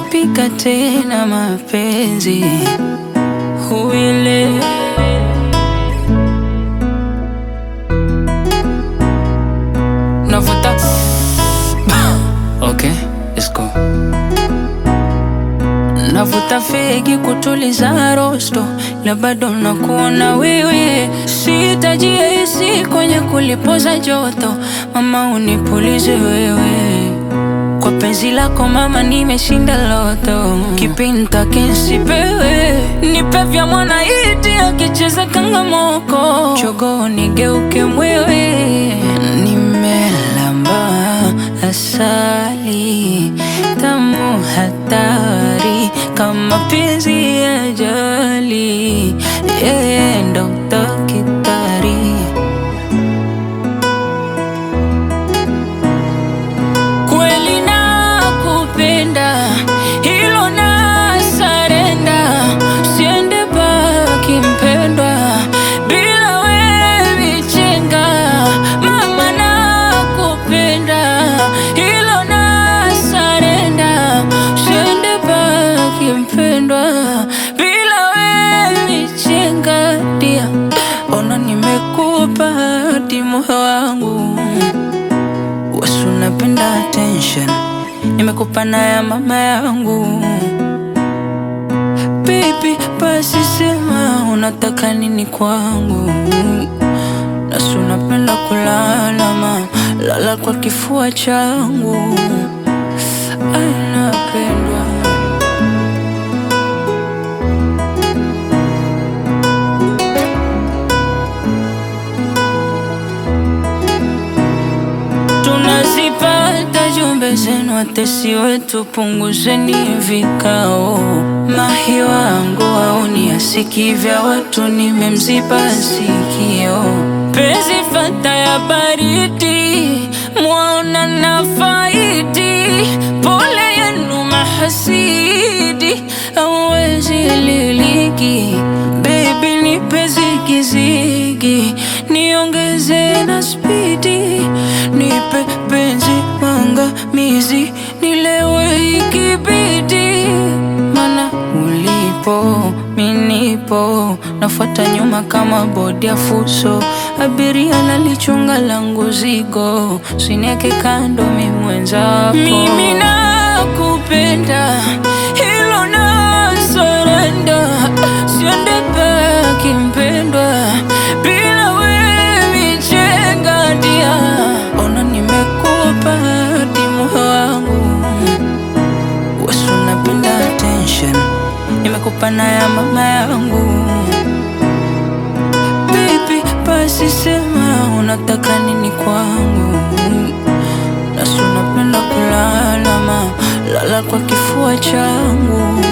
pika tena mapenzi huile navuta okay, let's go. Navuta fegi kutuliza rosto, la bado nakuona wewe, sihitaji AC kwenye kulipoza joto, mama unipulize wewe kwa penzi lako mama, nimeshinda loto, kipinta kinsipewe, nipe vya mwana iti akicheza kangamoko, chogo nigeuke mwewe, nimelamba asali tamu hatari kama penzi ya jali, yeye ndo daktari. Kweli nakupenda, hilo na sarenda, siende baki mpendwa, bila wewe chenga. Mama nakupenda, hilo na sarenda, siende baki mpendwa, bila wewe chenga. Dia, ona nimekupa hadi moyo wangu Wasu napenda attention, nimekupa na ya mama yangu. Baby, basi sema unataka nini kwangu. Nasu napenda kulala ma lala kwa kifua changu. Ay, napendwa tunazipata jumbe zenu, watesi wetu, punguzeni vikao. Mahi wangu auni asiki vya watu, nimemziba sikio. Penzi fata ya baridi, mwaona na faidi. Pole yenu mahasidi, hawezi liliki. Baby nipe zigizigi, niongeze na spidi, nipe penzi mangamizi, nilewe ikibidi, mana ulipo minipo, nafuata nyuma kama bodi ya fuso, abiria nalichunga langu zigo, sineke kando mi mwenzako, mimi nakupenda, hilo na surrender, siende baki mpendwa, bila wewe chenga dia, ona nimekupa hadi moyo wangu, wasu napenda attention, nimekupa na ya mama yangu. Baby, basi sema unataka nini kwangu. Nasu napenda kulala ma lala kwa kifua changu.